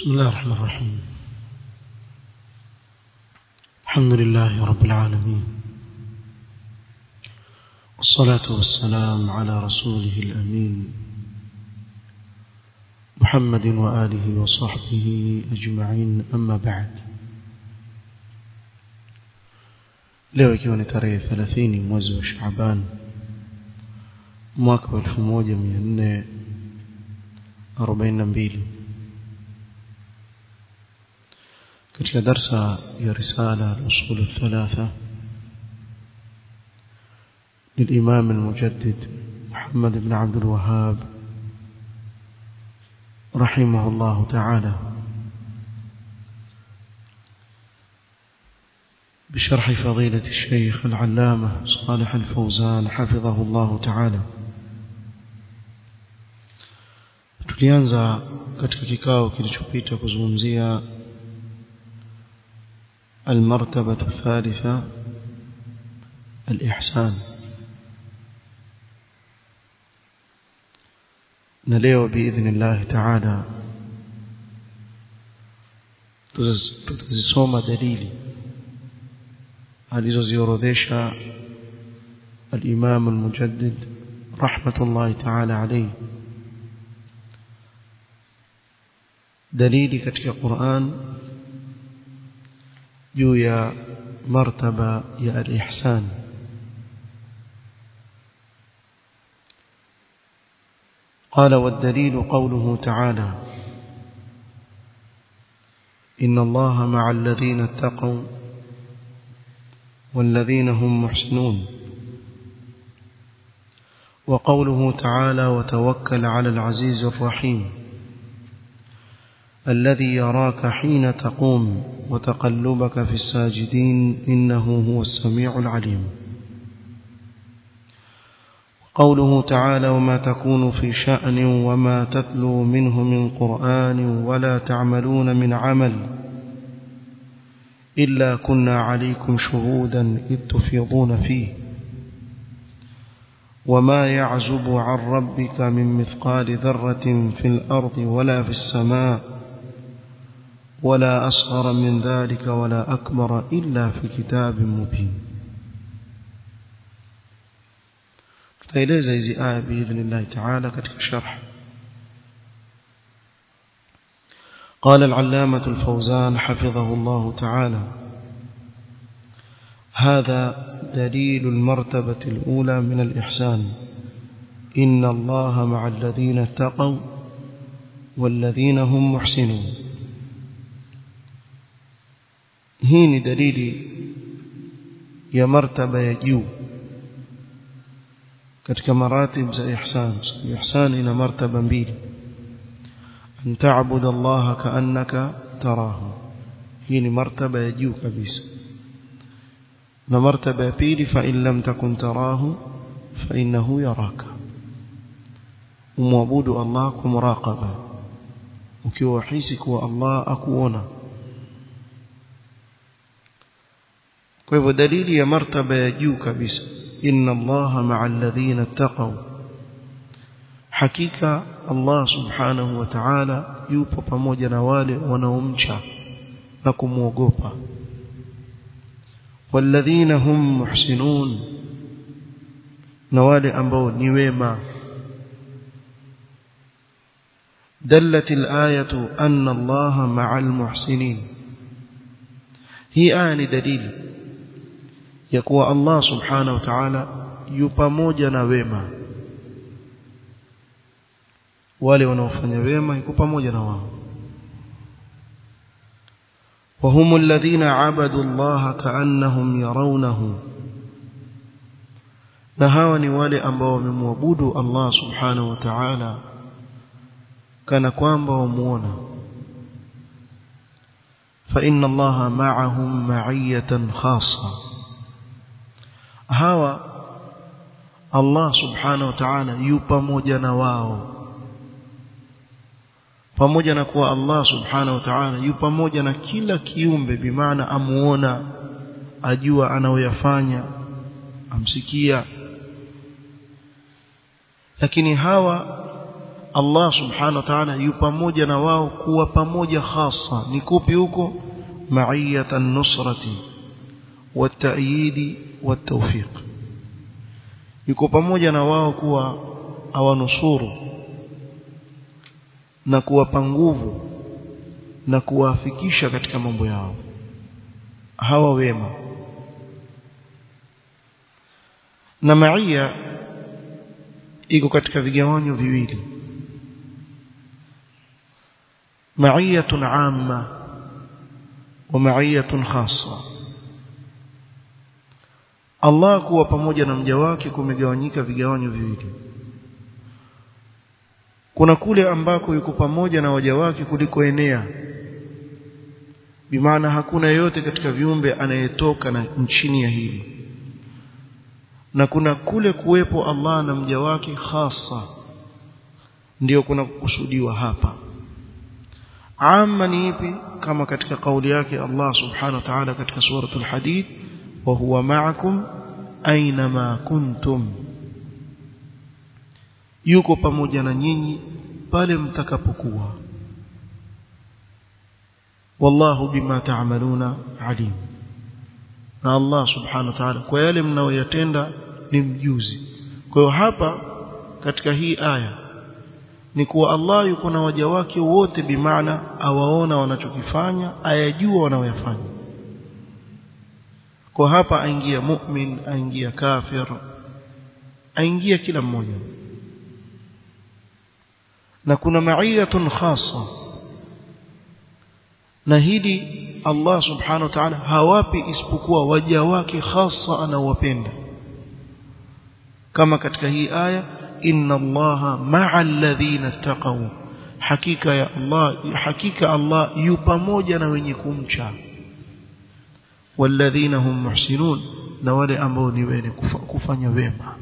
بسم الله الرحمن الرحيم الحمد لله رب العالمين والصلاة والسلام على رسوله الأمين محمد وآله وصحبه أجمعين أما بعد leo ikiwa ni tarehe 30 mwezi wa Shaaban mwaka wa 1442 katika darsa ya risala al-usul al-thalatha للإمام المجدد محمد بن عبد الوهاب رحمه الله تعالى بشرح فضيلة الشيخ العلامة صالح الفوزان حفظه الله تعالى tulianza katika kikao kilichopita kuzungumzia المرتبة الثالثة الإحسان نليو بإذن الله تعالى tutazisoma dalili alizoziorodhesha al-Imam al-Mujaddid rahmatullahi ta'ala alayhi dalili katika Qur'an juu ya martaba ya al-ihsan قال والدليل قوله تعالى إن الله مع الذين اتقوا والذين هم محسنون وقوله تعالى وتوكل على العزيز الرحيم الذي يراك حين تقوم وتقلبك في الساجدين إنه هو السميع العليم قوله تعالى وما تكون في شأن وما تتلو منه من قرآن ولا تعملون من عمل إلا كنا عليكم شهودا إذ تفيضون فيه وما يعزب عن ربك من مثقال ذرة في الأرض ولا في السماء ولا أصغر من ذلك ولا أكبر إلا في كتاب مبين tutaeleza hizi aya biidhnillah ta'ala katika sharh قال العلامة الفوزان حفظه الله تعالى هذا دليل المرتبة الأولى من الإحسان إن الله مع الذين اتقوا والذين هم محسنون هين دليل يا مرتبة يجيو katika maratib za ihsan ihsan ina martaba mbili an ta'budu Allah ka'annaka tarahu hii ni martaba ya juu kabisa na martaba ya pili fa in lam takun tarahu fa innahu yaraka umwabudu Allah kwa muraqaba ukiwa hisi kuwa Allah akuona kwa hivyo dalili ya martaba ya juu kabisa إن الله مع الذين اتقوا حقيقة الله سبحانه وتعالى yupo pamoja na wale wanaomcha na kumwogopa walladhina hum muhsinun na wale ambao ni wema دلت الآية أن الله مع المحسنين هي آية دليل ya kuwa Allah subhanahu wa ta'ala yu pamoja na wema wale wanaofanya wema yuko pamoja na wao وهم الذين عبدوا الله كأنهم يرونه na hawa ni wale ambao wamemwabudu Allah subhanahu wa ta'ala kana kwamba wamuona fa inna Allah ma'ahum ma'iyatan khassa hawa Allah subhanahu wa ta'ala yu pamoja na wao pamoja na kuwa Allah subhanahu wa ta'ala yu pamoja na kila kiumbe bimaana amuona ajua anayoyafanya amsikia lakini hawa Allah subhanahu wa ta'ala yu pamoja na wao kuwa pamoja hasa ni kupi huko ma'iyatan nusrati wat-ta'yid wat-tawfiq yuko pamoja na wao kuwa awanusuru na kuwapa nguvu na kuwafikisha katika mambo yao hawa wema na maia iko katika vigawanyo viwili maiyatun amma wa maiyatun khassa Allah kuwa pamoja na mja wake kumegawanyika vigawanyo viwili kuna kule ambako yuko pamoja na waja wake kuliko enea bimaana hakuna yeyote katika viumbe anayetoka na nchini ya hili na kuna kule kuwepo Allah na mja wake hasa ndio kuna kukusudiwa hapa amma ni ipi kama katika kauli yake Allah subhanahu wa ta'ala katika suratul hadid wa huwa ma'akum aina kuntum yuko pamoja na nyinyi pale mtakapokuwa wallahu bima ta'maluna alim na Allah subhanahu wa ta'ala kwa yale mnaoyatenda ni mjuzi kwa hiyo hapa katika hii aya ni kuwa Allah yuko na waja wake wote bimaana awaona wanachokifanya ayajua wanaoyafanya kwa hapa aingia mu'min aingia kafir aingia kila mmoja na kuna ma'iyatun khassa na hili Allah subhanahu wa ta'ala hawapi isipokuwa waja wake hasa anawapenda kama katika hii aya inna allaha ma'al ladhina taqaw hakika ya Allah hakika Allah yu pamoja na wenye kumcha walladhina hum muhsinun na wale ambao ni wenye kufanya wema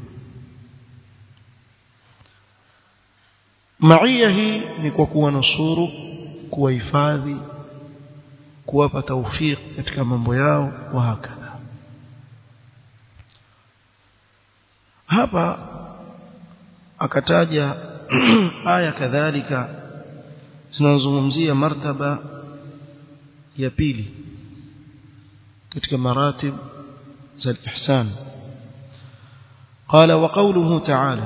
maia hii ni kwa kuwanusuru kuwahifadhi kuwapa tawfik katika mambo yao wa hakadha hapa akataja aya kadhalika zinazozungumzia martaba ya pili katika maratib za ihsan قال وقوله تعالى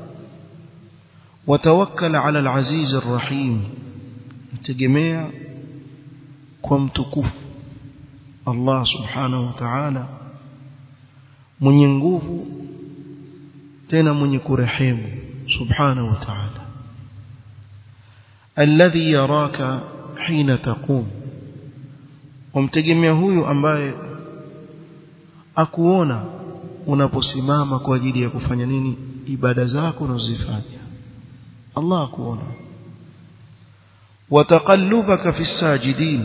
وتوكل على العزيز الرحيم tegemea kwa mtukufu Allah subhanahu wa ta'ala mwenye nguvu tena mwenye kurehemu subhanahu wa ta'ala alladhi yaraka hina taqum umtegemea huyu ambaye akuona unaposimama kwa ajili ya kufanya nini ibada zako unazozifanya Allah akuona wataqallubaka fi sajidin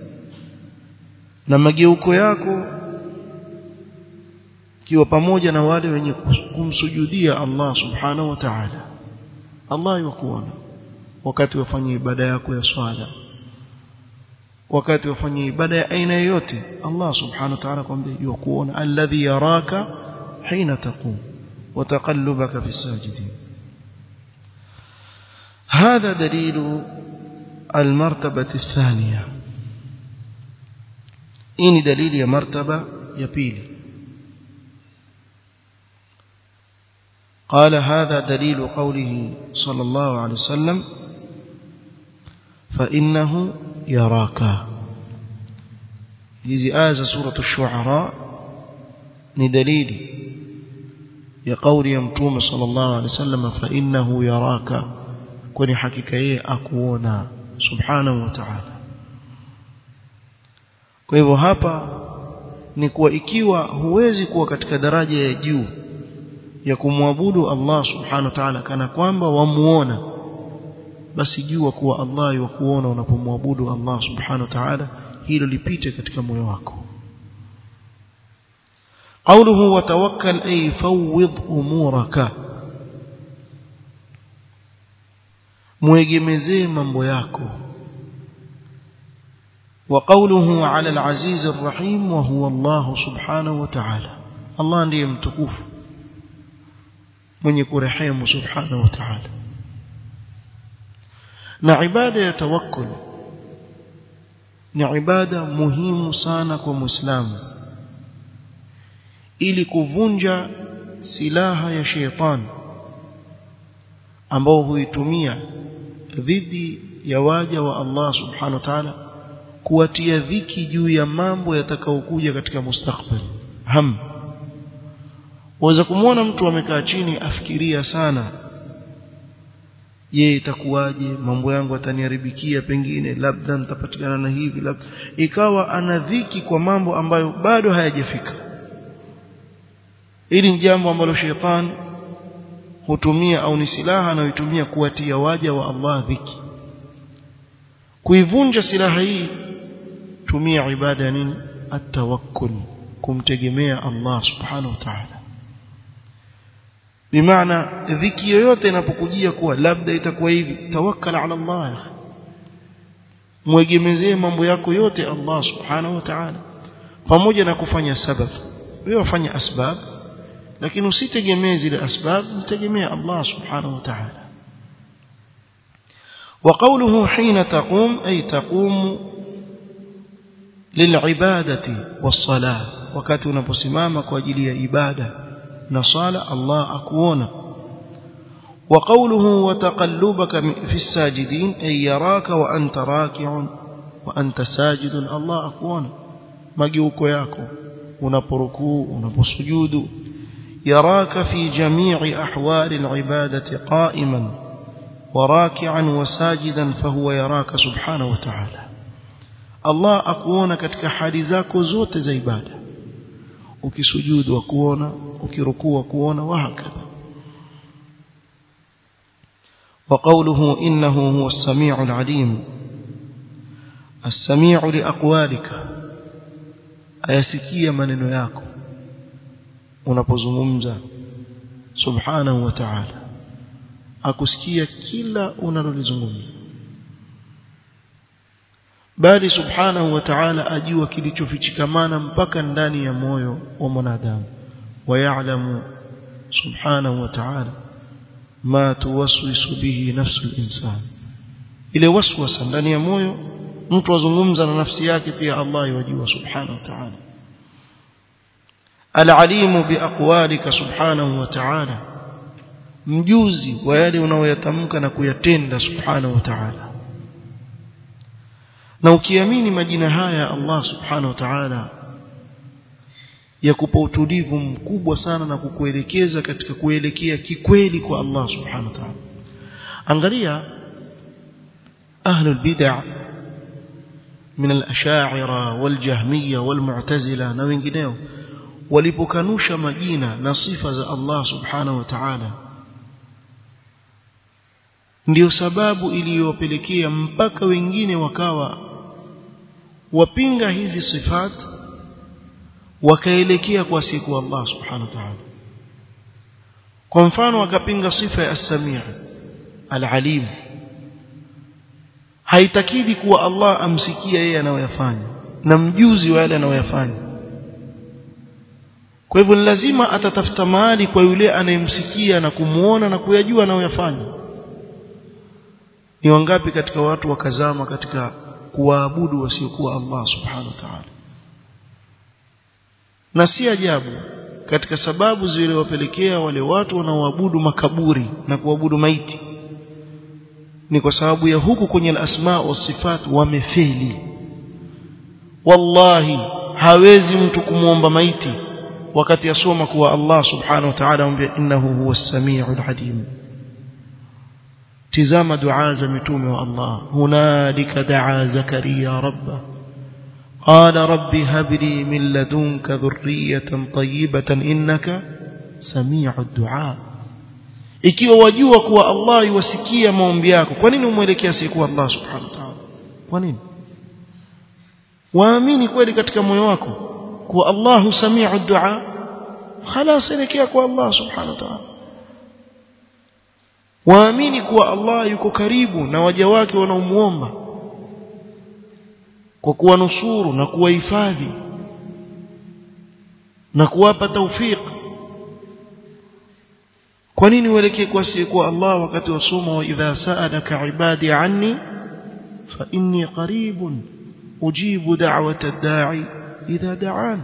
na mageuko yako kiwa pamoja na wale wenye kumsujudia Allah subhanahu wa ta'ala Allah yukuona wakati wafanye ibada yako ya swala wakati wafanye ibada ya aina yoyote Allah subhanahu wa ta'ala kwambia yukuona alladhi yaraka hina taqum وتقلبك في الساجدين هذا دليل المرتبة الثانية إني دليل يا مرتبة يبيل قال هذا دليل قوله صلى الله عليه وسلم فإنه يراك hizi aya za suratu shuara ni dalili ya kauli ya mtume sallallahu alaihi wasallam fa innahu yaraka kwani hakika yeye akuona subhanahu wa ta'ala kwa hivyo hapa ni kuwa ikiwa huwezi kuwa katika daraja ya juu ya kumwabudu Allah subhanahu wa ta'ala kana kwamba wamuona basi jua kuwa Allah yukuona unapomwabudu Allah subhanahu wa ta'ala hilo lipite katika moyo wako قوله وتوكل أي فوض أمورك مwegemezee mambo yako وقوله على العزيز الرحيم وهو الله سبحانه وتعالى الله ndiye mtukufu mwenye kurehemu subhanahu wa ta'ala na ibada ya tawakkul ni ibada muhimu sana kwa muislamu ili kuvunja silaha ya sheitani ambao huitumia dhidi ya waja wa Allah subhanahu wa ta'ala kuwatia dhiki juu ya mambo yatakayokuja katika mustakbal ham waweza kumwona mtu amekaa chini afikiria sana je itakuwaje mambo yangu ataniharibikia pengine labda nitapatikana na hivi labda ikawa ana dhiki kwa mambo ambayo bado hayajafika hili ni jambo ambalo shetani hutumia au ni silaha anayoitumia kuwatia waja wa Allah dhiki kuivunja silaha hii tumia ibada ya nini atawakkul kumtegemea Allah subhanahu wa ta'ala bimaana dhiki yoyote inapokujia kuwa labda itakuwa hivi tawakkal ala Allah mwegemezee mambo yako yote Allah subhanahu wa ta'ala pamoja na kufanya sabab wewe wafanya asbab lakini usitegemee zile asbab mtegemea Allah subhanahu wa ta'ala وقوله حين تقوم أي تقوم للعبادة والصلاة وقت unaposimama kwa ajili ya ibada na sala Allah akuona وقوله وتقلبك في الساجدين أي يراك وأنت راكع وأنت ساجد الله akuona mageuko yako unaporukuu unaposujudu يراك في جميع أحوال العبادة قائما وراكعا وساجدا فهو يراك سبحانه وتعالى الله akuona katika hali zako zote za ibada ukisujudu akuona ukirukuu akuona wahakadha وقوله إنه هو السميع العليم السميع لأقوالك ayasikia maneno yako unapozungumza subhanahu wa ta'ala akusikia kila unalolizungumza bali subhanahu wa ta'ala ajua kilichofichikamana mpaka ndani ya moyo wa mwanadamu wayalamu subhanahu wa ta'ala ma tuwaswisu bihi nafsu al-insan ile waswasa ndani ya moyo mtu azungumza na nafsi yake pia Allah yajua subhanahu wa ta'ala العليم بأقوالك سبحانه وتعالى mjuzi wa yale unaoyatamka na kuyatenda subhanahu wa ta'ala na ukiamini majina haya Allah subhanahu wa ta'ala yakupa utulivu mkubwa sana na kukuelekeza katika kuelekea kikweli kwa Allah subhanahu wa ta'ala angalia ahlul bid'ah من الأشاعرة والجهمية والمعتزلة na wengineo walipokanusha majina na sifa za Allah subhanahu wa ta'ala ndio sababu iliyopelekea mpaka wengine wakawa wapinga hizi sifat wakaelekea kwa siku Allah subhanahu wa ta'ala kwa mfano wakapinga sifa ya as-sami' al-alim haitakidi kuwa Allah amsikia yeye anayoyafanya na mjuzi wa yale anayoyafanya kwa hivyo ni lazima atatafuta mahali kwa yule anayemsikia na kumuona na kuyajua anayoyafanya ni wangapi katika watu wakazama katika kuwaabudu wasiokuwa Allah subhanahu wa ta'ala na si ajabu katika sababu zilizowapelekea wale watu wanaoabudu makaburi na kuabudu maiti ni kwa sababu ya huku kwenye al-asma wa sifat wamefeli wallahi hawezi mtu kumwomba maiti wakati asoma kuwa Allah subhanahu wa ta'ala amwambia innahu huwa as-sami'ul alim tizama dua za mitume wa Allah hunalika daa zakaria rabba قال رب هب لي من لدنك ذرية طيبة إنك سميع الدعاء ikiwa wajua kuwa Allah yuwasikia maombi yako kwa nini umwelekea siku Allah subhanahu wa ta'ala kwa nini waamini kweli katika moyo wako kuwa Allah samiu dua خلاص elekea kwa Allah subhanahu wa ta'ala waamini kuwa Allah yuko karibu na waja wake wanaomuomba kwa kuwanusuru na kuwahifadhi na kuwapa taufiki kwa nini uelekee kwa kwa Allah wakati wasoma wa idha sa'alaka ibadi anni fa inni qaribun ujibu da'wata ad-da'i idha da'an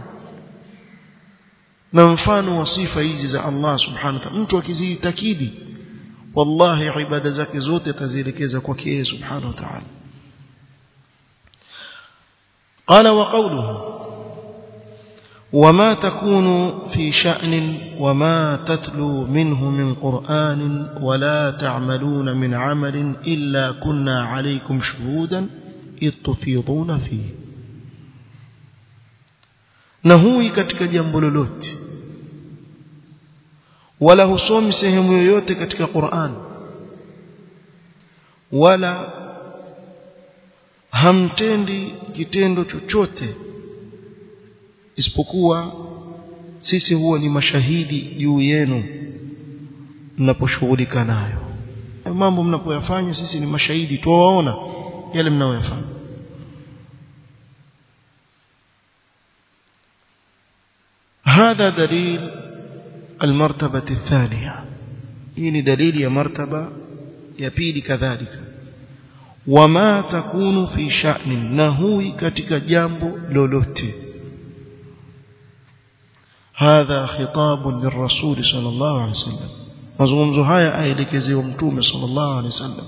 na mfano wa sifa hizi za Allah subhanahu wa ta'ala mtu akizitakidi wallahi ibada zake zote atazielekeza kwake yeye subhanahu wa ta'ala قال وقوله وما تكون في شأن وما تتلو منه من قرآن ولا تعملون من عمل إلا كنا عليكم شهودا إذ تفيضون فيه نهوي katika jambo lolote wala husomi sehemu yoyote katika Qur'an wala hamtendi kitendo chochote isipokuwa sisi huwa ni mashahidi juu yenu mnaposhughulika nayo mambo mnapoyafanya sisi ni mashahidi tuwaona yale mnayoyafanya هذا دليل المرتبة الثانية هي دليل يا مرتبة يبيل كذلك وما تكون في شأن نهوي katika jambo lolote هذا خطاب للرسول صلى الله عليه وسلم mazungumzo haya aelekezewa mtume sallallahu alaihi wasallam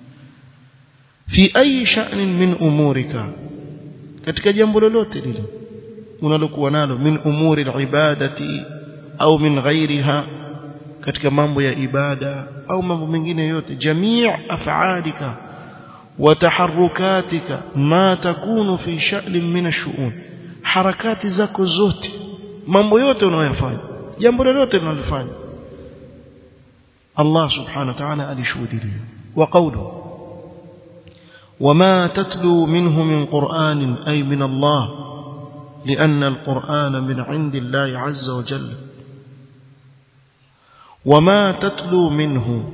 fi ayi sha'nin min umurika katika jambo lolote lile unalokuwa nalo min umuri alibadati au min ghairiha katika mambo ya ibada au mambo mengine yote jamii af'alika wa taharrukatika ma takunu fi sha'nin min ash-shu'un harakati zako zote mambo yote unayoyafanya jambo lolote unalofanya Allah subhanahu wa ta'ala alishuhudia wa qawlu وما تتلو منه من قرآن أي من الله لأن القرآن من عند الله عز وجل وما تتلو منه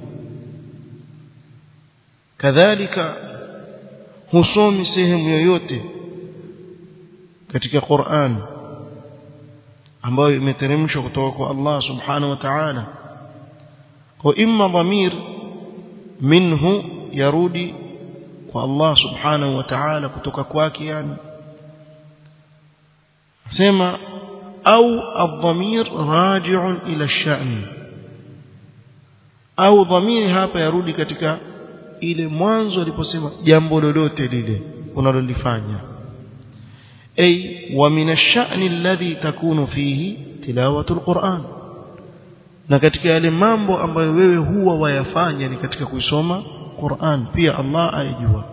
كذلك husomi sehemu yoyote katika Qur'an ambayo imeteremshwa kutoka kwa Allah subhanahu wa ta'ala kwa imma dhamir minhu yarudi kwa Allah subhanahu wa ta'ala kutoka kwake yani sema au adhamir raji'un ila ash-sha'n au dhamiri hapa yarudi katika ile mwanzo aliposema jambo lolote lile unalolifanya ay wa min ash-sha'n alladhi takunu fihi tilawatu al-Qur'an na katika yale mambo ambayo wewe huwa wayafanya ni katika kuisoma Qur'an pia Allah ayajua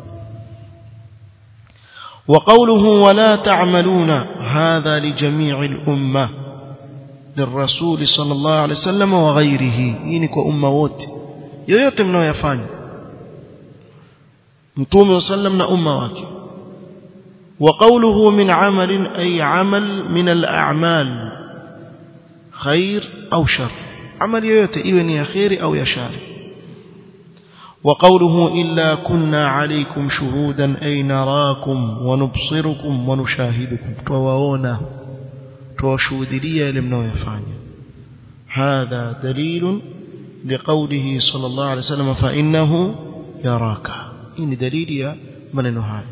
وقوله ولا تعملون هذا لجميع الأمة للرسول صلى الله عليه وسلم وغيره يعني كأمة wote yoyote mnayoyafanya mtume sallam na umma wake وقوله من عمل أي عمل من الأعمال خير أو شر عمل yoyote iwe ni ya khairi au ya shari وقوله إلا كنا عليكم شهودا أي نراكم ونبصركم ونشاهدكم تواونا توشودليا لمنو يفعل هذا دليل لقوله صلى الله عليه وسلم فإنه يراك إن دليل من النهاية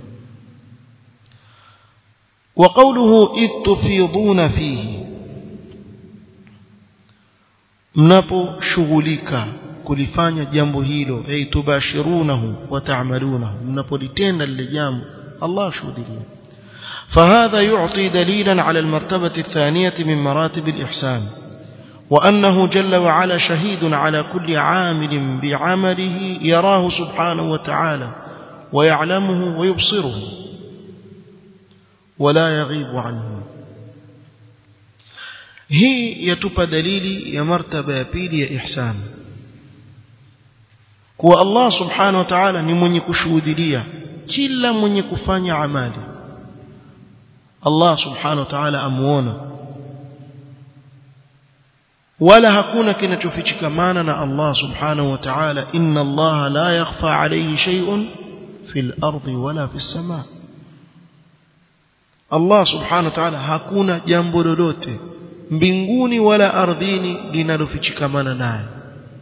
وقوله إذ تفيضون فيه mnapo shughulika kulifanya jambo hilo ay tubashirunahu wa ta'malunahu mnapolitenda lile jambo Allah shuhudia فهذا يعطي دليلا على المرتبة الثانية من مراتب الإحسان وأنه جل وعلا شهيد على كل عامل بعمله يراه سبحانه وتعالى ويعلمه ويبصره ولا يغيب عنه هي يتبى دليل يا مرتبة بيلي يا إحسان kuwa Allah subhanahu wa ta'ala ni mwenye kushuhudia kila mwenye kufanya amali Allah subhanahu wa ta'ala amuona wala hakuna kinachofichikamana na Allah subhanahu wa ta'ala inna Allah la yakhfa alayhi shay'un fil ardi wala fis samaa Allah subhanahu wa ta'ala hakuna jambo lolote mbinguni wala ardhini linalofichikamana naye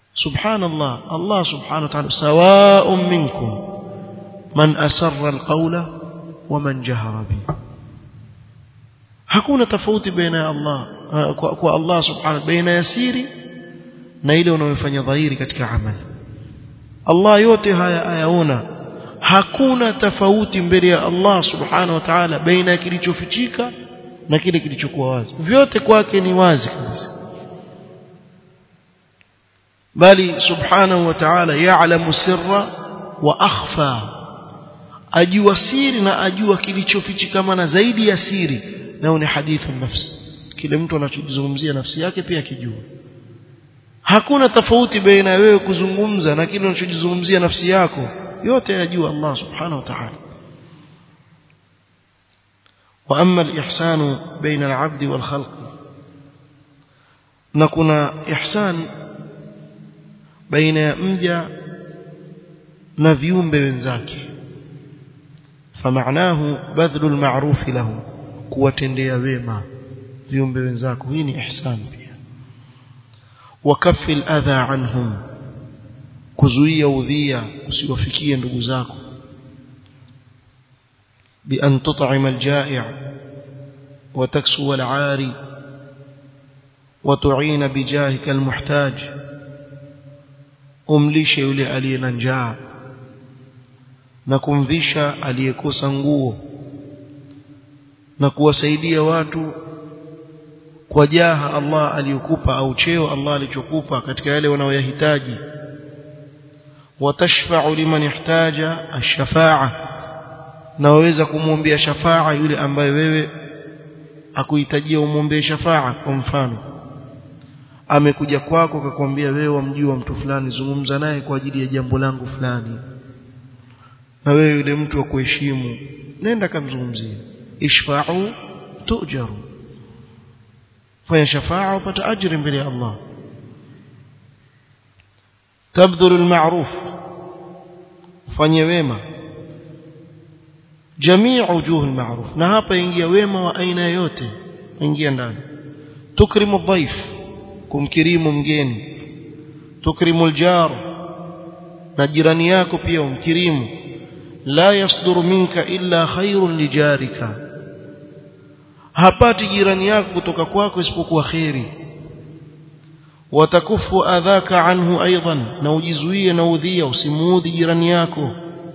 subhanallah Allah subhanahu wa ta'ala sawa'un minkum man asarra alqawla wa man jahara bi hakuna tofauti baina ya Allah kwa, kwa Allah subhanahu baina ya siri na ile unayofanya dhahiri katika amali Allah yote haya ayaona hakuna tofauti mbele ya Allah subhanahu wa ta'ala baina ya kilichofichika na kile kilichokuwa wazi vyote kwake ni wazi kabisa bali subhanahu wa ta'ala ya'lamu sirra wa akhfa ajua siri na ajua kilichofichikamana zaidi ya siri nao ni hadithu nafsi kile mtu anachozungumzia nafsi yake pia akijua hakuna tofauti baina wewe kuzungumza na kile unachojizungumzia nafsi yako yote yajua Allah subhanahu wa ta'ala واما الاحسان بين العبد والخلق na kuna ihsan baina ya mja na viumbe wenzake فمعناه بذل المعروف له kuwatendea wema viumbe wenzako hii ni ihsan pia وكف الاذى عنهم kuzuia udhia usiwafikie ndugu zako بأن تطعم الجائع وتكسو العاري وتعين بجاهك المحتاج umlishe yule aliye na njaa na kumvisha aliyekosa nguo na kuwasaidia watu kwa jaha Allah aliyokupa au cheo Allah alichokupa katika yale wanayoyahitaji watashfa'u liman ihtaja ash-shafa'a na waweza kumwombea shafaa yule ambaye wewe akuhitajia umwombee shafaa kwa mfano amekuja kwako akakwambia wewe wamjua mtu fulani zungumza naye kwa ajili ya jambo langu fulani na wewe yule mtu wa kuheshimu nenda kamzungumzie ishfa'u tujaru fanya shafaa upata ajira mbele ya Allah tabdhuru almaruf fanye wema jamii wujuh almaruf na hapa ingia wema wa aina yote ingia ndani tukrimu dhaif kumkirimu mgeni tukrimu aljar na jirani yako pia umkirimu la yasduru minka illa khairun lijarika hapati jirani yako kutoka kwako isipokuwa khairi watakufu adhaka anhu aidan na ujizuie na udhia usimuudhi jirani yako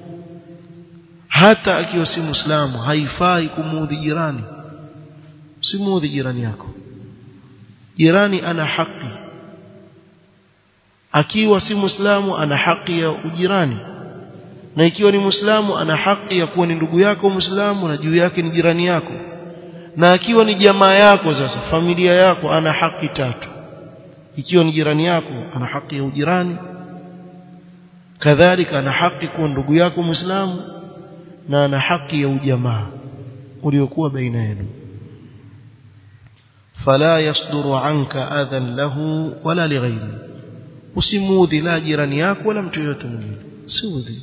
hata akiwa si muislamu haifai kumuudhi jirani usimuudhi jirani yako jirani ana haki akiwa si muislamu ana haki ya ujirani na ikiwa ni muislamu ana haki ya kuwa ni ndugu yako muislamu na juu yake ni jirani yako na akiwa ni jamaa yako sasa familia yako ana haki tatu ikiwa ni jirani yako ana haki ya ujirani kadhalika ana haki kuwa ndugu yako muislamu na ana haki ya ujamaa uliokuwa baina yenu fala yasduru anka adhan lahu wala lighairi usimudhi la jirani yako wala mtu yote mwingine siudhi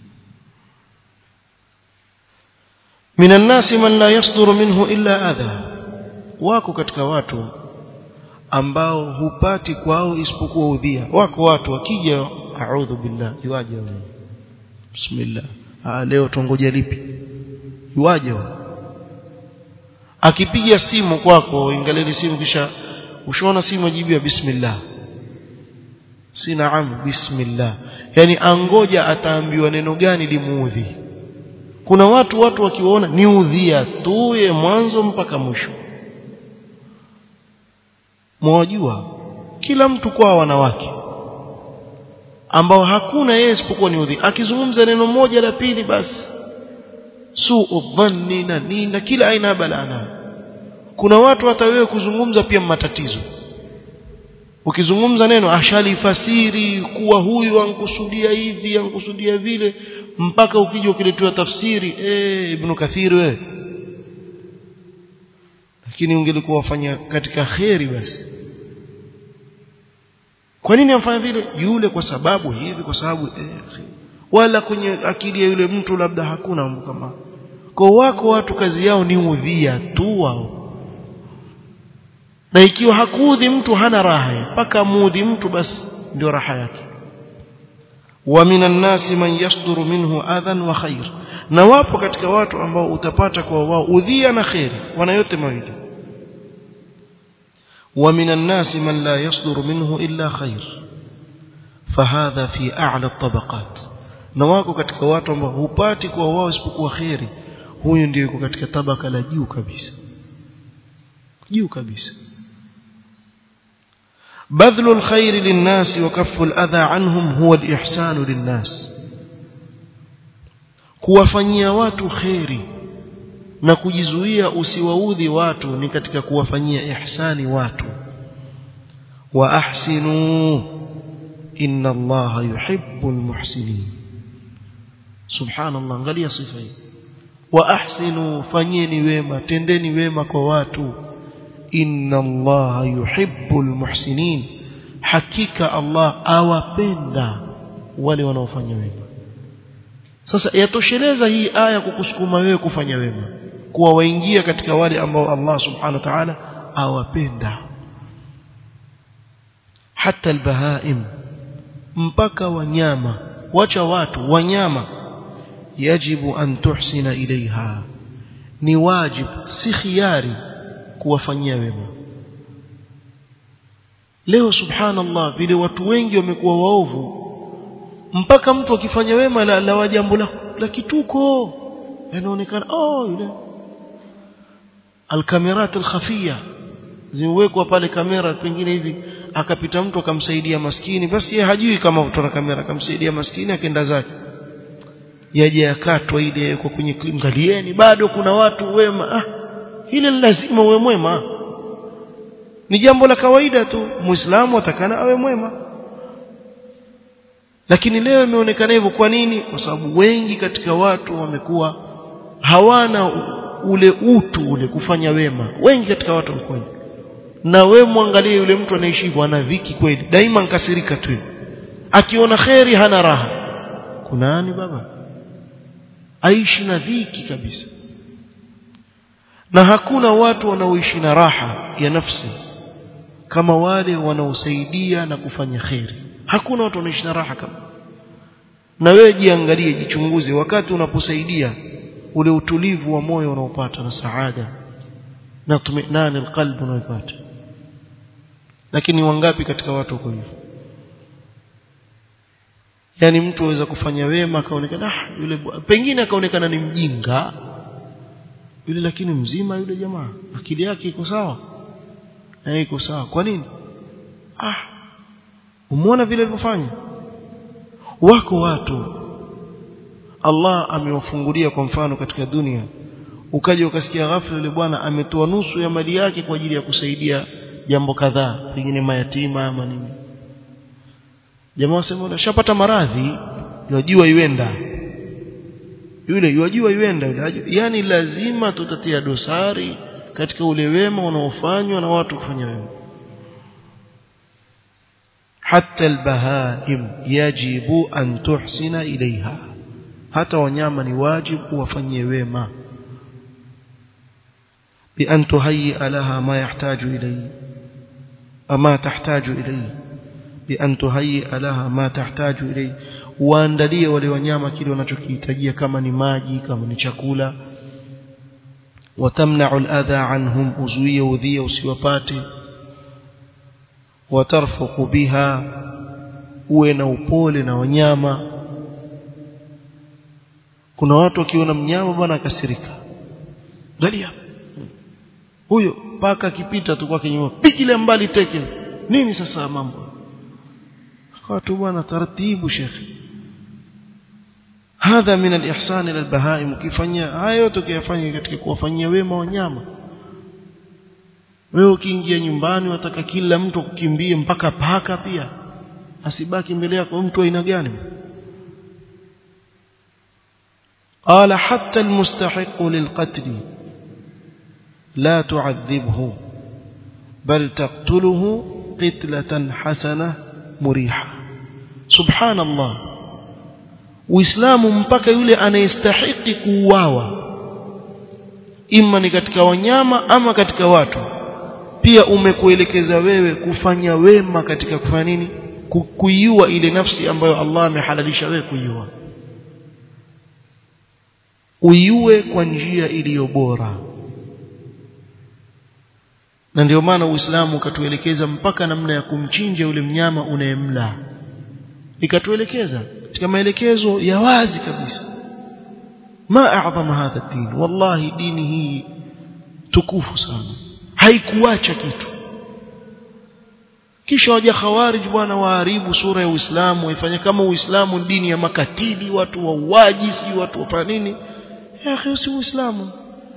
من الناس من لا يصدر منه إلا أذى wako katika watu ambao hupati kwao isipokuwa udhia wako watu wakija a'udhu billah yuaje bismillah ah leo tungoja lipi yuaje akipiga simu kwako ingaleni simu kisha ushaona simu ajibu ya bismillah si naam bismillah yani angoja ataambiwa neno gani limuudhi kuna watu watu wakiwaona ni udhia tu ye mwanzo mpaka mwisho mwajua kila mtu kwa wanawake ambao hakuna yeye isipokuwa ni udhia akizungumza neno moja la pili basi suu dhanni na nini kila aina ya balaa kuna watu hata wewe kuzungumza pia matatizo ukizungumza neno ashalifasiri kuwa huyu ankusudia hivi ankusudia vile mpaka ukija ukiletewa tafsiri eh ibn kathir wewe lakini ungelikuwa wafanya katika kheri basi kwa nini amfanya vile yule kwa sababu hivi kwa sababu eh, wala kwenye akili ya yule mtu labda hakuna mambo kama kwa wako watu kazi yao ni udhia tu wao na ikiwa hakuudhi mtu hana raha mpaka muudhi mtu basi ndio raha yake wa minan nasi man yasduru minhu adhan wa khair na wapo katika watu ambao utapata kwa wao udhia na khairi wana yote mawili wa minan nasi man la yasduru minhu illa khair fahadha fi a'la at-tabaqat na wako katika watu ambao hupati kwa wao isipokuwa khairi huyu ndio yuko katika tabaka la juu kabisa juu kabisa بذل الخير للناس وكف الأذى عنهم هو الإحسان للناس kuwafanyia watu kheri na kujizuia usiwaudhi watu ni katika kuwafanyia ihsani watu wa ahsinu inna allaha yuhibbul muhsinin subhanallah angalia sifa hii wa ahsinu fanyeni wema tendeni wema kwa watu inna allaha yuhibbul muhsinin hakika allah awapenda wale wanaofanya wema sasa yatosheleza hii aya kukusukuma wewe kufanya wema kuwa waingia katika wale ambao Allah subhanahu wa ta'ala awapenda hata albahaim mpaka wanyama wacha watu wanyama yajibu an tuhsina ilaiha ni wajib si khiari kuwafanyia wema leo subhanallah vile watu wengi wamekuwa waovu mpaka mtu akifanya wema la, la jambo la, la kituko inaonekana oh yule alkamerat alkhafia zimewekwa pale kamera pengine hivi akapita mtu akamsaidia maskini basi yeye hajui kama kutoka kamera akamsaidia maskini akaenda zake yaje yakatwa ile kwa kwenye ngalieni bado kuna watu wema ah ile lazima uwe mwema ni jambo la kawaida tu muislamu atakana awe mwema lakini leo imeonekana hivyo kwa nini kwa sababu wengi katika watu wamekuwa hawana ule utu ule kufanya wema wengi katika watu wamekuwa na we mwangalie yule mtu anaishi hivyo ana dhiki kweli daima nkasirika tu akiona kheri hana raha kuna nani baba aishi na dhiki kabisa na hakuna watu wanaoishi na raha ya nafsi kama wale wanaosaidia na kufanya kheri hakuna watu wanaishi na raha kama na wewe jiangalie jichunguze wakati unaposaidia ule utulivu wa moyo unaopata na saada na tuminani alqalb unaopata lakini wangapi katika watu wako hivyo yani mtu aweza kufanya wema akaonekana ah yule pengine akaonekana ni mjinga yule lakini mzima yule jamaa akili yake iko sawa na iko sawa kwa nini ah umeona vile alivyofanya wako watu Allah amewafungulia kwa mfano katika dunia ukaja ukasikia ghafla yule bwana ametoa nusu ya mali yake kwa ajili ya kusaidia jambo kadhaa pengine mayatima ama nini jamaa wasema shapata maradhi yajua iwenda yule yajua iwenda yule yani lazima tutatia dosari katika ule wema unaofanywa na watu kufanya wema حتى البهائم يجب أن تحسن إليها حتى wanyama ni wajibu wafanyie wema بأن تهيئ لها ما يحتاج إليه أما تحتاج إليه بأن تهيئ لها ما تحتاج إليه waandalie wale wanyama kile wanachokihitajia kama ni maji kama ni chakula watamna'u al-adha anhum uzuie udhia usiwapate watarfuqu biha uwe na upole na wanyama kuna watu wakiona mnyama bwana akasirika angalia huyo paka akipita tu kwake nyuma pigile mbali teke nini sasa mambo akawa tu bwana taratibu shekhi hadha min al-ihsan ila al-bahaim ukifanya haya yote ukiyafanya katika kuwafanyia wema wanyama wewe ukiingia nyumbani wataka kila mtu kukimbie mpaka paka pia asibaki mbele yako mtu aina gani قال حتى المستحق للقتل لا تعذبه بل تقتله قتلة حسنة مريحة سبحان الله uislamu mpaka yule anayestahiki kuuawa ima ni katika wanyama ama katika watu pia umekuelekeza wewe kufanya wema katika kufanya nini kuiua ile nafsi ambayo Allah amehalalisha wewe kuiua uiue kwa njia iliyo bora na ndio maana Uislamu ukatuelekeza mpaka namna ya kumchinja yule mnyama unayemla ikatuelekeza katika maelekezo ya wazi kabisa ma a'zama hadha din wallahi dini hii tukufu sana haikuacha kitu kisha waja khawarij bwana waharibu sura ya Uislamu waifanye kama Uislamu dini ya makatili watu wauaji si watu wafanya nini ya akhi si Uislamu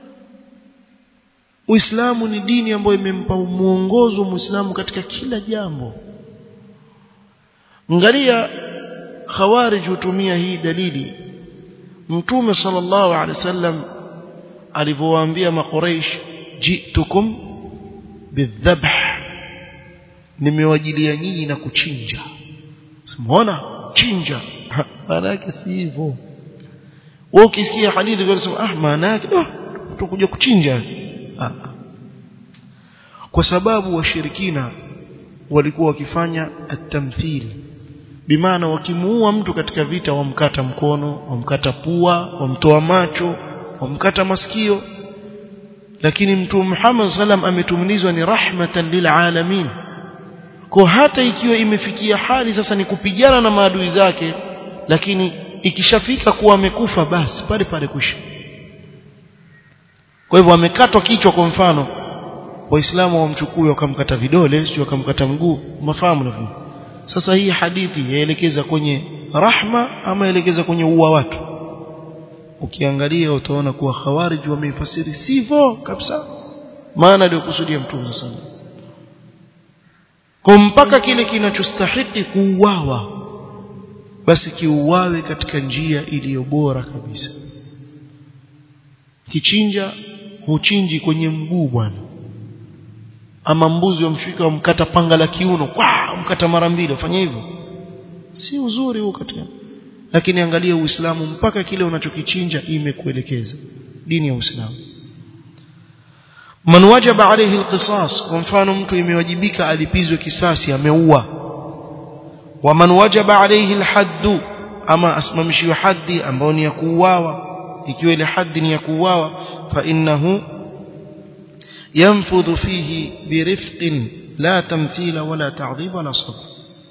Uislamu ni dini ambayo imempa muongozo Muislamu katika kila jambo Angalia Khawarij hutumia hii dalili Mtume sallallahu alaihi wasallam alivyowaambia makuraish jitukum bidhabh nimewajilia nyinyi na kuchinja simuona chinja maana yake si hivyo wewe ukisikia hadithi unasema ah maana yake ah tutakuja kuchinja ah. kwa sababu washirikina walikuwa wakifanya at-tamthil bimaana wakimuua mtu katika vita wamkata mkono wamkata pua wamtoa macho wamkata masikio lakini mtume Muhammad sallam ametumilizwa ni rahmatan lilalamin kwa hata ikiwa imefikia hali sasa ni kupigana na maadui zake lakini ikishafika kuwa amekufa basi pale pale kwisha kwa hivyo amekatwa kichwa kwa mfano waislamu wamchukue wakamkata vidole sio wakamkata mguu mafahamu na sasa hii hadithi yaelekeza kwenye rahma ama yaelekeza kwenye uwa watu ukiangalia utaona kuwa khawarij wameifasiri sivyo kabisa maana ndio kusudia mtume sana kwa mpaka kile kinachostahiki kuuawa basi kiuawe katika njia iliyo bora kabisa kichinja huchinji kwenye mguu bwana ama mbuzi wamshika wamkata panga la kiuno kwa mkata mara mbili ufanye hivyo si uzuri huo katika lakini angalia uislamu mpaka kile unachokichinja imekuelekeza dini ya uislamu man wajaba alayhi alqisas kwa mfano mtu imewajibika alipizwe kisasi ameua wa man wajaba alayhi alhadd ama asimamishiwe haddi ambao ni ya kuuawa ikiwa ile haddi ni ya kuuawa fa innahu ينفذ فيه برفق لا تمثيل ولا تعظيم ولا صبر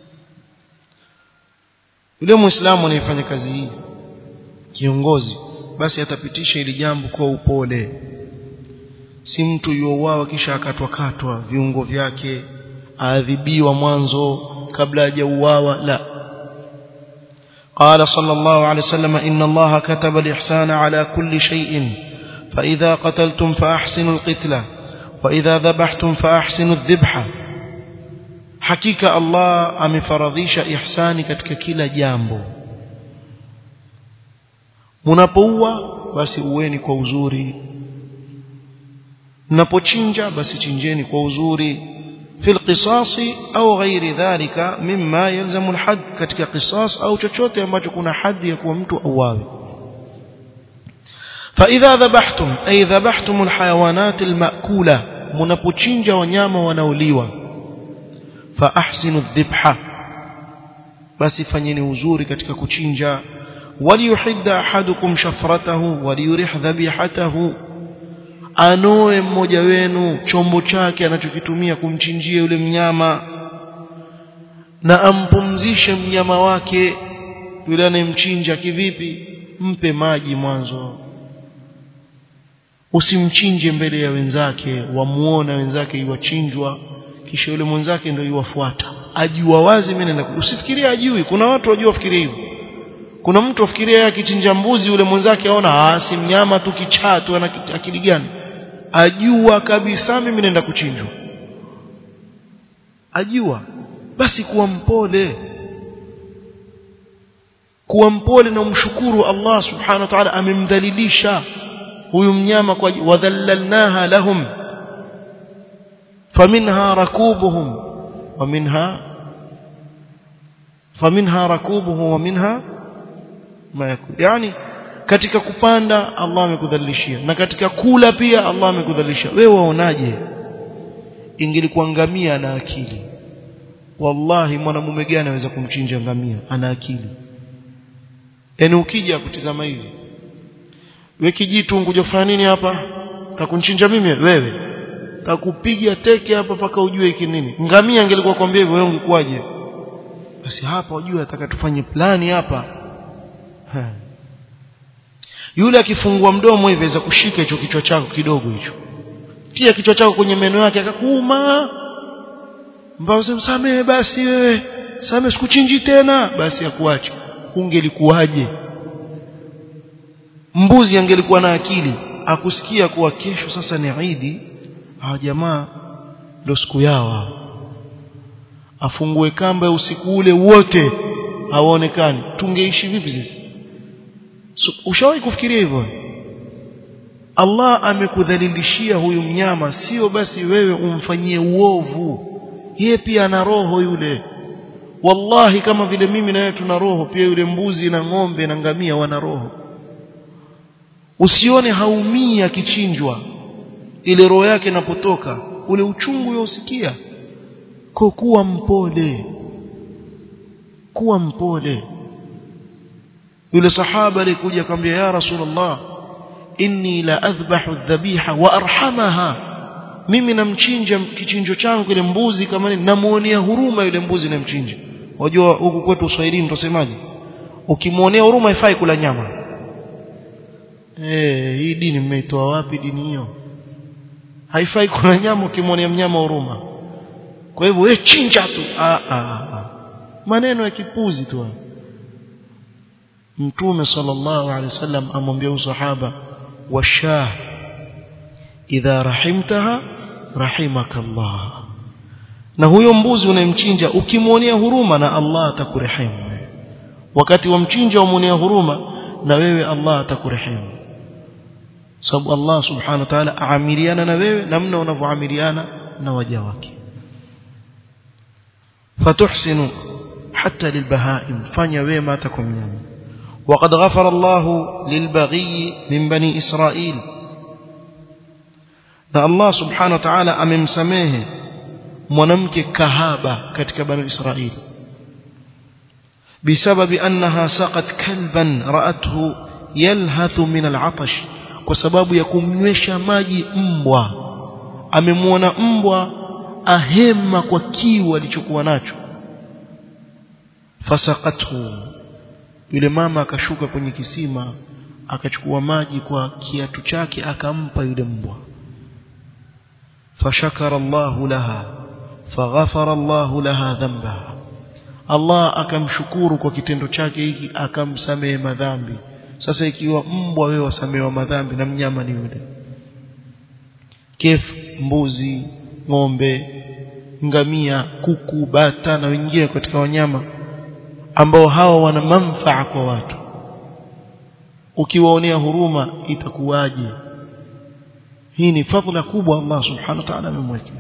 yule muislamu anayefanya kazi hii kiongozi basi atapitisha ili jambo kwa upole si mtu yuouawa kisha akatwa katwa viungo vyake aadhibiwa mwanzo kabla hajauawa la قال صلى الله عليه وسلم إن الله كتب الإحسان على كل شيء فإذا قتلتم فأحسنوا القتلة وإذا ذبحتم فأحسنوا الذبحة hakika Allah amefaradhisha ihsani katika kila jambo mnapoua basi uweni kwa uzuri mnapochinja basi chinjeni kwa uzuri في القصاص أو غير ذلك مما يلزم الحد katika قصاص au chochote ambacho kuna hadhi ya kuwa mtu auawe فإذا ذبحتم أي ذبحتم الحيوانات المأكولة mnapochinja wanyama wanaoliwa فأحسنوا الذبحة basi fanyeni uzuri katika kuchinja waliyuhidda ahadukum shafratahu waliyurih dhabihatahu anoe mmoja wenu chombo chake anachokitumia kumchinjia yule mnyama na ampumzishe mnyama wake yule anayemchinja kivipi mpe maji mwanzo usimchinje mbele ya wenzake wamuona wenzake iwachinjwa kisha yule mwenzake ndio iwafuata ajua wazi mimi naenda usifikirie ajui kuna watu wajua fikiria hivyo kuna mtu afikiria akichinja mbuzi yule mwenzake aona ah si mnyama tu kichaa tu ana akili gani ajua kabisa mimi naenda kuchinjwa ajua basi kuwa mpole kuwa mpole na umshukuru Allah subhanahu wa ta'ala amemdhalilisha huyu mnyama kwa wadhallalnaha lahum faminha rakubuhum wa minha faminha rakubuhum wa minha ma yakul yani katika kupanda Allah amekudhalilishia na katika kula pia Allah amekudhalilisha wewe waonaje ingelikuangamia na akili wallahi mwanamume gani anaweza kumchinja ngamia ana akili yani ukija kutizama hivi wewe kijitu unkuja kufanya nini hapa takunchinja mimi wewe takupiga teke hapa paka ujue hiki nini ngamia angelikuwa kwambia hivyo wewe ungekuwaje basi hapa ujue ataka tufanye plani hapa ha. yule akifungua mdomo hivi aweza kushika hicho kichwa chako kidogo hicho tia kichwa chako kwenye meno yake akakuuma mbao msamehe basi wewe samehe sikuchinji tena basi akuache ungelikuwaje mbuzi angelikuwa na akili akusikia kuwa kesho sasa ni Idi hawa jamaa ndio siku yao afungue kamba usiku ule wote hawaonekani tungeishi vipi sisi so, ushawahi kufikiria hivyo Allah amekudhalilishia huyu mnyama sio basi wewe umfanyie uovu yeye pia ana roho yule wallahi kama vile mimi na wewe tuna roho pia yule mbuzi na ng'ombe na ngamia wana roho usione haumii akichinjwa ile roho yake inapotoka ule uchungu yausikia kwa kuwa mpole kuwa mpole yule sahaba alikuja akamwambia ya rasulullah inni la adhbahu dhabiha wa arhamaha mimi namchinja kichinjo changu kile mbuzi kama nini namuonea huruma yule mbuzi namchinja wajua huku kwetu uswahilini tutasemaje ukimuonea huruma haifai kula nyama eh hii dini mmeitoa wapi dini hiyo haifai kula nyama ukimwonea mnyama huruma kwa hivyo wewe chinja tu ah, ah, ah. maneno ya kipuzi tu mtume sallallahu alaihi wasallam amwambia usahaba washah idha rahimtaha rahimakallah na huyo mbuzi unayemchinja ukimwonea huruma na Allah atakurehemu wakati wa mchinja umwonea huruma na wewe Allah atakurehemu sababu Allah subhanahu wa ta'ala aamiliana na wewe namna unavyoamiliana na waja wake fatuhsinu hatta lilbahaim fanya wema hata kwa mnyama وقد غفر الله للبغي من بني إسرائيل na Allah subhanahu wa ta'ala amemsamehe mwanamke kahaba katika bani Israili bisababi annaha saqat kalban ra'athu yalhathu min al'atash kwa sababu ya kumnywesha maji mbwa amemwona mbwa ahema kwa kiu alichokuwa nacho fasaqathu yule mama akashuka kwenye kisima akachukua maji kwa kiatu chake akampa yule mbwa فشكر الله لها فغفر الله لها ذنبها Allah akamshukuru kwa kitendo chake hiki akamsamehe madhambi sasa ikiwa mbwa wewe wasamehewa madhambi na mnyama ni yule kef mbuzi ng'ombe ngamia kuku bata na wengine katika wanyama ambao hawa wana manfaa kwa watu ukiwaonea huruma itakuwaje hii ni fadhila kubwa Allah subhanahu wa ta'ala amemwekea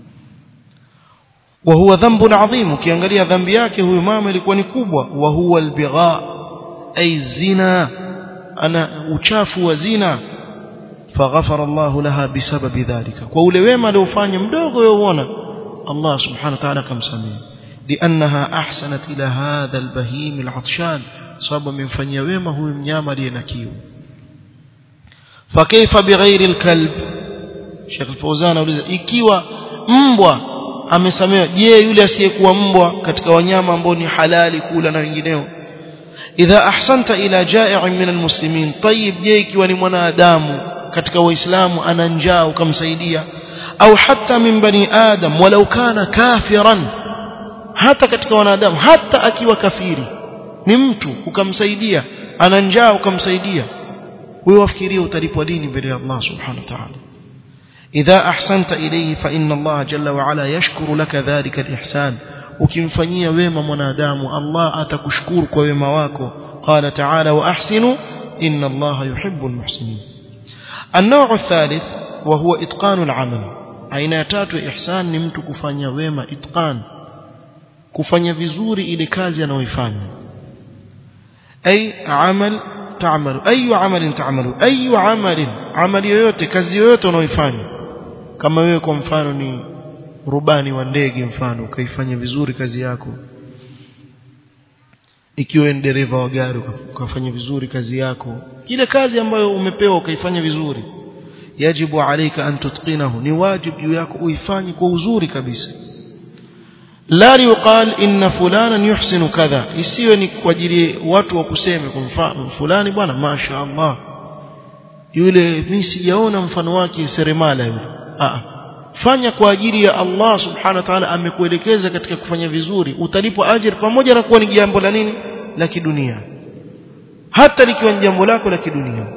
wa huwa dhanbun adhim ukiangalia dhambi yake huyu mama ilikuwa ni kubwa wa huwa albigha ay zina ana uchafu wa zina faghafara Allah laha bisababi dhalika kwa ule wema aliofanya mdogo yauona Allah subhanahu wa ta'ala kamsamehe لأنها أحسنت إلى هذا البهيم العطشان صاب من فنيا wema huyu mnyama aliye na kiu فكيف بغير الكلب Sheikh Fauzan auliza ikiwa mbwa amesamewa je yule asiyekuwa mbwa katika wanyama ambao ni halali kula na wengineo idha ahsanta ila ja'i'in min almuslimin tayyib je ikiwa ni mwanadamu katika waislamu ana njaa ukamsaidia au hata min bani adam walau kana kafiran hata katika wanadamu hata akiwa kafiri ni mtu ukamsaidia ana njaa ukamsaidia wewe wafikiria utalipwa dini mbele ya Allah subhanahu wa ta'ala إذا أحسنت إليه فإن الله جل وعلا يشكر لك ذلك الإحسان ukimfanyia wema mwanadamu Allah atakushukuru kwa wema wako قال تعالى وأحسنوا إن الله يحب المحسنين النوع الثالث وهو إتقان العمل aina ya tatu ihsan ni mtu kufanya wema itqan kufanya vizuri ile kazi anayoifanya ay amal ta'malu ayu amalin ta'malu ayu amalin amali yoyote kazi yoyote unaoifanya kama wewe kwa mfano ni rubani wa ndege mfano ukaifanya vizuri kazi yako ikiwa ni dereva wa gari ukafanya vizuri kazi yako ile kazi ambayo umepewa ukaifanya vizuri yajibu alayka an tutqinahu ni wajibu juu yako uifanye kwa uzuri kabisa la yuqal inna fulanan yuhsinu kadha isiwe ni kwa ajili watu wa kuseme kwa mfano fulani bwana masha Allah yule mimi sijaona mfano wake seremala yule ah fanya kwa ajili ya Allah subhanahu wa ta'ala amekuelekeza katika kufanya vizuri utalipwa ajira pamoja na kuwa ni jambo la nini la kidunia hata likiwa ni jambo lako la kidunia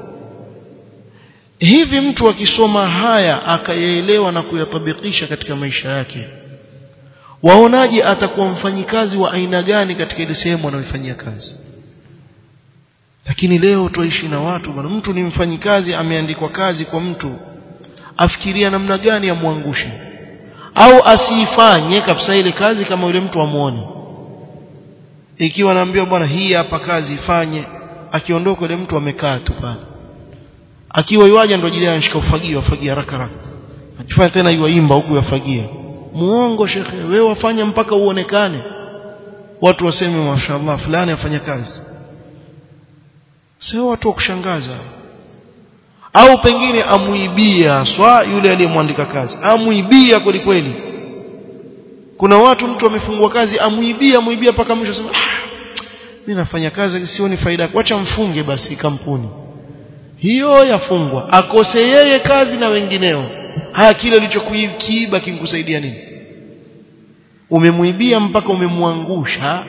hivi mtu akisoma haya akayaelewa na kuyatabikisha katika maisha yake waonaje atakuwa mfanyikazi wa aina gani katika ile sehemu anayoifanyia kazi lakini leo tuishi na watu bwana mtu ni mfanyikazi ameandikwa kazi kwa mtu afikiria namna gani amwangushe au asiifanye kabisa ile kazi kama yule mtu amuone ikiwa naambiwa bwana hii hapa kazi ifanye akiondoka yule mtu amekaa tu pale akiwa yuaja ndo jili anashika ufagio afagia haraka haraka akifanya tena yuaimba huku yafagia muongo shekhe wewe wafanya mpaka uonekane watu waseme mashaallah fulani afanya kazi sio watu wa kushangaza au pengine amuibia swa yule aliyemwandika kazi amuibia kweli kweli kuna watu mtu amefungwa kazi amuibia amuibia mpaka mwisho sema ah, mimi nafanya kazi sioni faida wacha mfunge basi kampuni hiyo yafungwa akose yeye kazi na wengineo haya kile ulichokuiba kinkusaidia nini umemuibia mpaka umemwangusha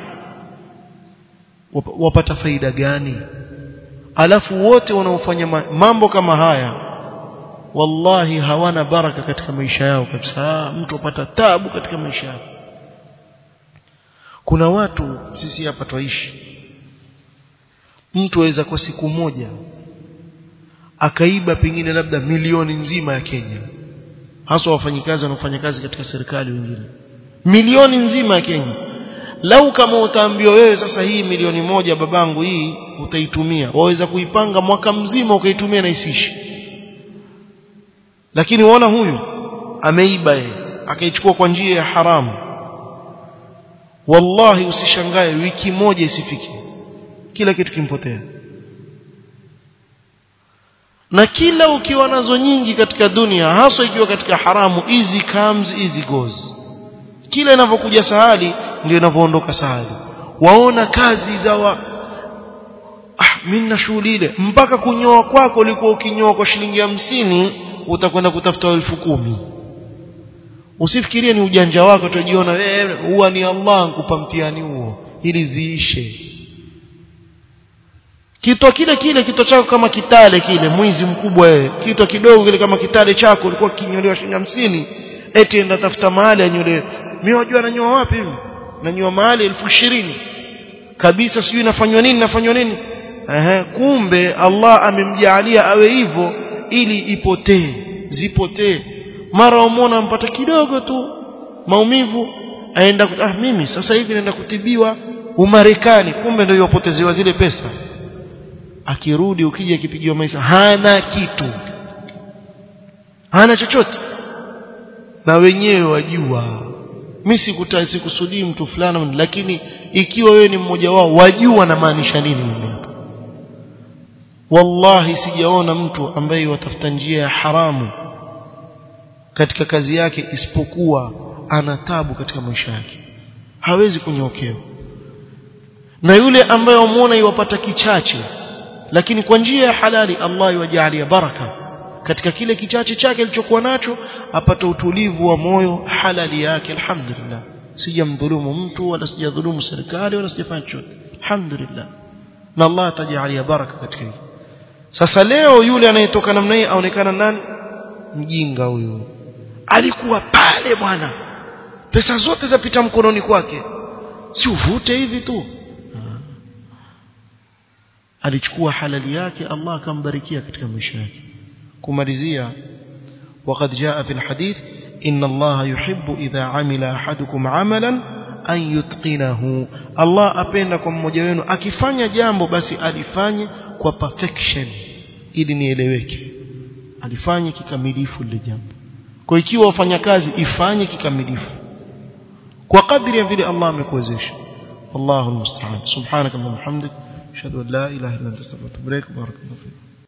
wapata faida gani alafu wote wanaofanya mambo kama haya wallahi hawana baraka katika maisha yao kabisa mtu apata tabu katika maisha yao kuna watu sisi hapa twaishi mtu aweza kwa siku moja akaiba pengine labda milioni nzima ya Kenya hasa wafanyikazi wanaofanya kazi katika serikali wengine milioni nzima ya Kenya lau kama utaambiwa wewe sasa hii milioni moja babangu hii utaitumia waweza kuipanga mwaka mzima ukaitumia na isishi lakini uona huyu ameiba yeye akaichukua kwa njia ya haramu wallahi usishangae wiki moja isifike kila kitu kimpotea na kila ukiwa nazo nyingi katika dunia hasa ikiwa katika haramu easy comes easy goes kila inavyokuja sahali ndio inavyoondoka sahali waona kazi za wa ah mimi na shughuli ile mpaka kunyoa kwako ulikuwa ukinyoa kwa shilingi hamsini utakwenda kutafuta elfu kumi usifikirie ni ujanja wako utajiona wewe huwa ni Allah nkupa mtihani huo ili ziishe kitwa kile kile kitwa chako kama kitale kile mwizi mkubwa wewe kitwa kidogo kile kama kitale chako ulikuwa kinyolewa shilingi hamsini eti enda tafuta mahali anyolewe mimi wajua nanyoa wapi hivi nanyoa mahali elfu ishirini kabisa sijui nafanywa nini nafanywa nini ehe kumbe Allah amemjalia awe hivyo ili ipotee zipotee mara umona mpata kidogo tu maumivu aenda ah mimi sasa hivi naenda kutibiwa umarekani kumbe ndio yopotezewa zile pesa akirudi ukija akipigiwa maisha hana kitu hana chochote na wenyewe wajua mimi sikutai sikusudii mtu fulani lakini ikiwa wewe ni mmoja wao wajua na maanisha nini mimi wallahi sijaona mtu ambaye watafuta njia ya haramu katika kazi yake isipokuwa ana tabu katika maisha yake hawezi kunyokewa na yule ambaye wamuona iwapata kichache lakini kwa njia ya halali Allah yajalia baraka katika kile kichache chake alichokuwa nacho apata utulivu wa moyo halali yake alhamdulillah sijamdhulumu mtu wala sijadhulumu serikali wala sijafanya chochote alhamdulillah na Allah atajalia baraka katika hili sasa leo yule anayetoka namna hii aonekana nani mjinga huyu alikuwa pale bwana pesa zote zapita mkononi kwake si uvute hivi tu alichukua halali yake Allah akambarikia katika maisha yake kumalizia وقد جاء في الحديث إن الله يحب إذا عمل أحدكم عملا أن يتقنه الله أبين لكم mmoja wenu akifanya jambo basi alifanye kwa perfection ili nieleweke alifanye kikamilifu lile jambo kwa ikiwa wafanya kazi ifanye kikamilifu kwa kadri ya vile Allah amekuwezesha Allahu musta'an subhanakallahumma hamdik ashhadu an la ilaha illa anta astaghfiruka wa atubu ilaik barakallahu